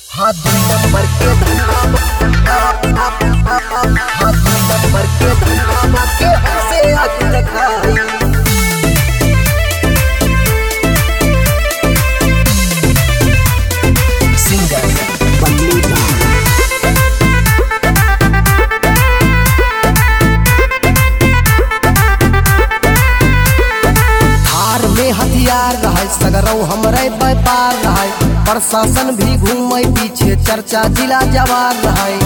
हाथ दुई नंबर के धन्ना हाथ दुई नंबर के धन्ना के हमसे आके दिखाई सिंगर बल्लू दा थार में हथियार रहे सगरौ हमरे व्यापार रहे प्रशासन भी घूमे पीछे चर्चा जिला जवार रहे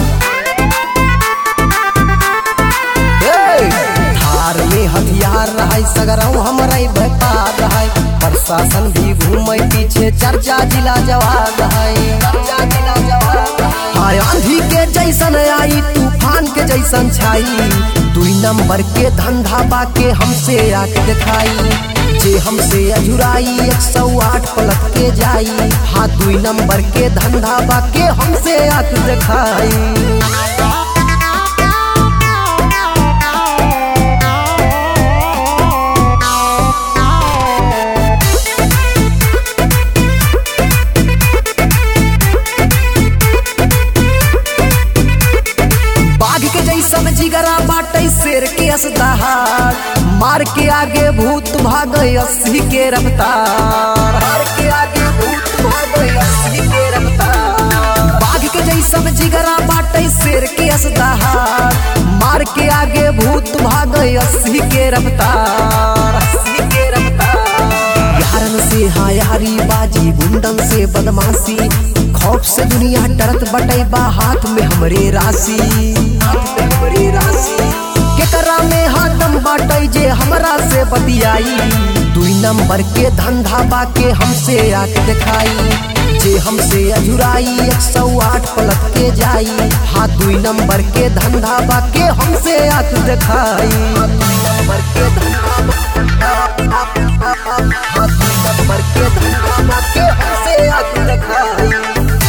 ए, थार में हथियार रहे सगरौ हमरे व्यापार रहे प्रशासन भी घूमे पीछे चर्चा जिला जवार रहे चर्चा जिला जवार रहे। हाय आंधी के जैसन आई तूफान के जैसन छाई दुई नंबर के धंधा बाके हमसे आके दिखाई जे हमसे अजुराई एक सौ आठ पलट के जाई हाँ दुई नंबर के धंधा बाके हमसे आके दिखाई बाघ के जैसन जिगरा बाटे शेर के असदार मार के आगे भूत भागे अस्सी के रफ्तार मार के आगे भूत भागे अस्सी के रफ्तार बाघ के जैसन जिगरा बाटे शेर के असदार मार के आगे भूत भागे अस्सी के रफ्तार अस्सी के रफ्तार यारन से हायारी बाजी गुंडन से बदमाशी खौफ से दुनिया डरत बटे बा हाथ में हमरे राशि हाथ में हमरे राशि केकरा में हाथम बाटे जे हमरा से बतियाई दुई नंबर के धंधा बाके हमसे आके दिखाई जे हमसे अजुराई एक सौ आठ पलट के जाई हाँ दुई नंबर के धंधा बाके हमसे आके दिखाई दुई नंबर के धंधा हाथ दुई नंबर के धंधा बाके हमसे आके दिखाई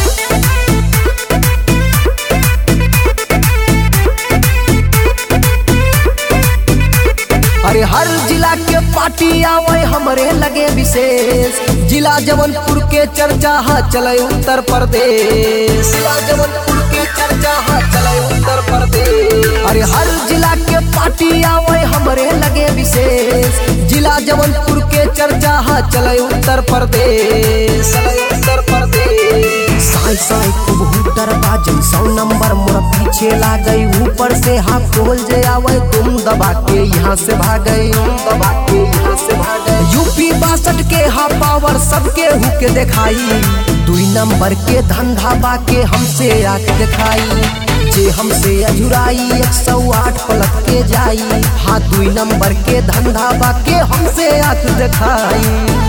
अरे हर जिला के पार्टी आवे हमरे लगे विशेष जिला जबलपुर के चर्चा हा चले उत्तर प्रदेश जिला जबलपुर के चर्चा हा चले उत्तर प्रदेश अरे हर जिला के पार्टी आवे हमरे लगे विशेष जिला जबलपुर के चर्चा हा चले उत्तर प्रदेश चले उत्तर प्रदेश साई साई खूब हुटर बाजन सौ नंबर मोर पीछे ला गई ऊपर से हाथ खोल जे आवे तुम दबा के यहाँ से भागे तुम दबा के यहाँ से भागे यूपी बासठ के हा पावर सबके हुके दिखाई दुई नंबर के धंधा बाके हमसे आके दिखाई जे हमसे अजुराई एक सौ आठ पलट के जाई हाँ दुई नंबर के धंधा बाके हमसे आके दिखाई